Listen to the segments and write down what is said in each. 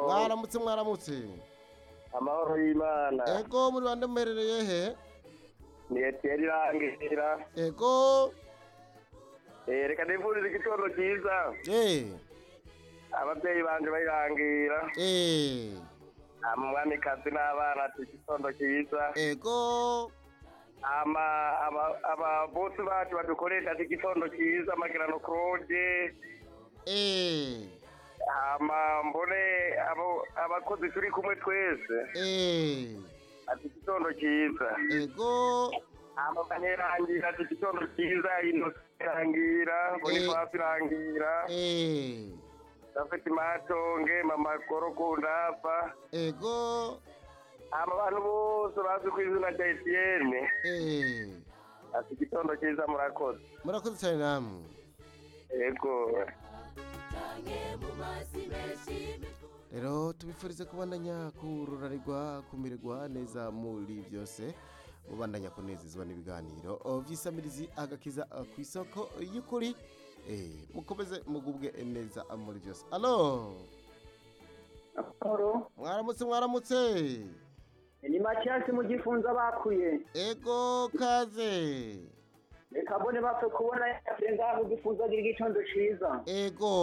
mwaramutse mwaramutse amahoro y'imana ego muri bande muherereye he ni etiyeri irangira ego Eh, reka nifurize igitondo cyiza eh ababyeyi banje bayirangira eh umwamikazi n'abana ati igitondo cyiza ego Ama- aba- ababosi bacu badukoresha ati igitondo cyiza amagirano claude eh hama mbone abo- abakozi turi kumwe twese eh ati igitondo cyiza ego amagana irangira ati igitondo cyiza inosi irangira bonifasi irangira eh gafite matonge mama korokundafa ego aba bantu bose bazi ku izina rya etiyene eh ati igitondo cyiza murakoze murakoze cyane namwe yego rero tubifurize kubandanya kururarirwa kumirwa neza muri byose mubandanya kunezezwa n'ibiganiro O, by'isamirizi agakiza a, ku isoko y'ukuri Eh, mukomeze mugubwe neza muri byose alo Amahoro. mwaramutse mwaramutse Ni Mathias mu gifunza bakuye. ego kaze Reka mbone bapfe kubona yaje ngaho gifunza gira igitondo ciza. ego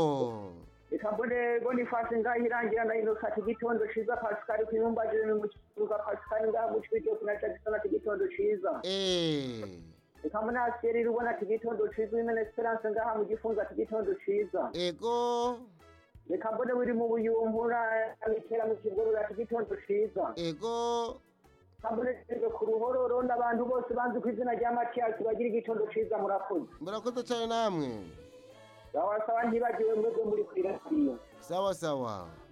Reka mbone Boniface ngaho irangira na Innocent ati igitondo ciza Pascal kuyumba jire mu kibuga Pascal ngaho gucwije kuna Jackson ati igitondo ciza. Eh, Reka mbone Asieri rubona ati igitondo ciza Imene Esperance ngaho mu gifunza ati igitondo ciza. ego Reka mbone wiri mu buyumbura abitera mu kibuga ati igitondo ciza. ego Kabone ku ruhororo n'abantu bose banzi ku izina rya Mathias bagira igitondo ciza murakoze. murakoze cyane namwe Bawasaba ntibagiwe mwebwe muri kuri radiyo. sawa sawa